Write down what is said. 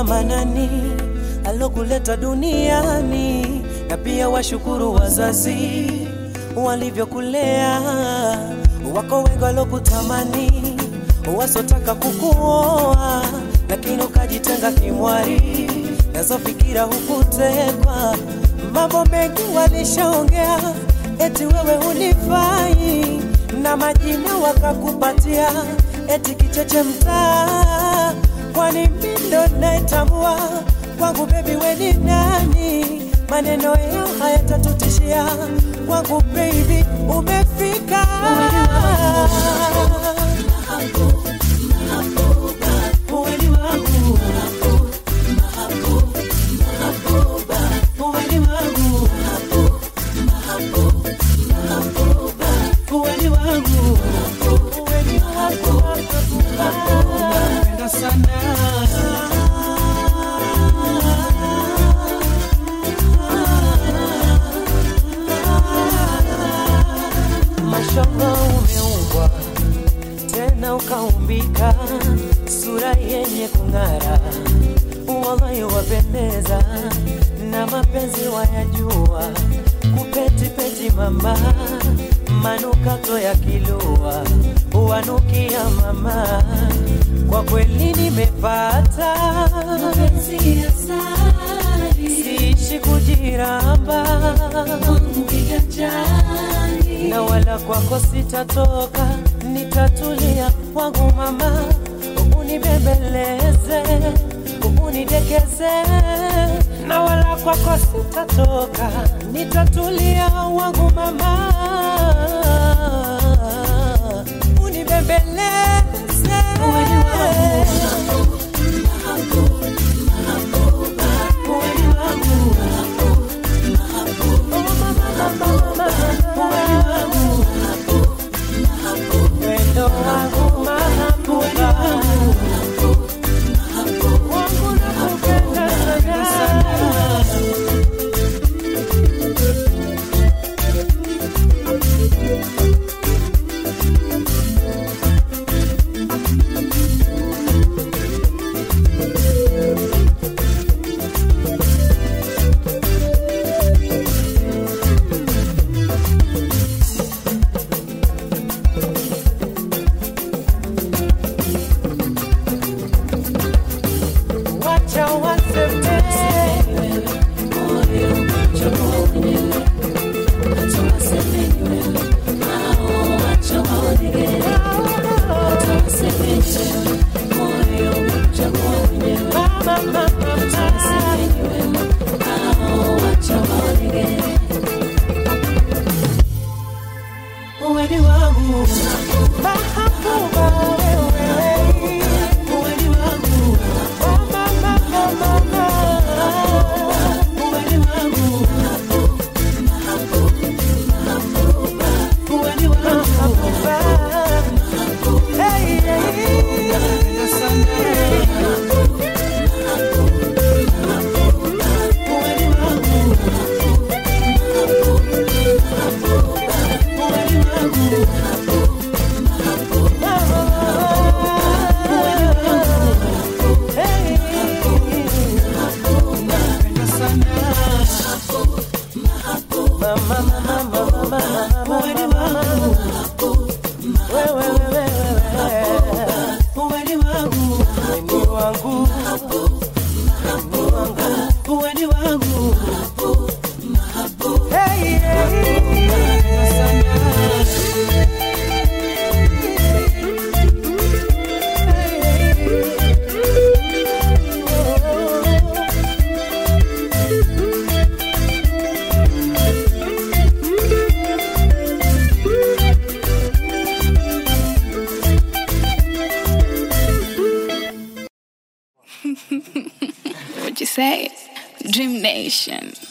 Baba Manani alokuleta duniani, na pia washukuru wazazi walivyokulea. Wako wengi walokutamani, wasotaka kukuoa, lakini ukajitenga kimwari, nazo fikira hukutekwa. Mambo mengi walishaongea, eti wewe unifai, na majina wakakupatia, eti kicheche mtaa kwani mimi ndo naitambua kwangu bebi we ni nani maneno yao hayatatutishia kwangu baby umefika Uweni wangu. Uweni wangu. Uweni wangu. Uweni wangu. Napenda sana mashallah umeumbwa tena ukaumbika sura yenye kung'ara wallahi wapendeza na mapenzi wayajua kupetipeti mama manukato ya kilua wanukia mama kwa kweli nimepata mapenzi ya sari siishi kujiramba wangu kiganjani na wala kwako sitatoka, nitatulia wangu mama, unibembeleze, unidekeze, na wala kwako sitatoka, nitatulia wangu mama, unibembeleze. Uweni wangu. Uweni wangu. Oh, mama, mama, mama, uweni wangu. Wendo wangu mahabuba wangu nakupenda sana wacha waseme mama, mama, mama. Uweni wangu mahabuba wewe, uweni wangu mama, mama, mama. Uweni wangu uweni wangu mahabuba hey, hey. Uweni wangu uweni wangu Hey, What you say? Dream Nation.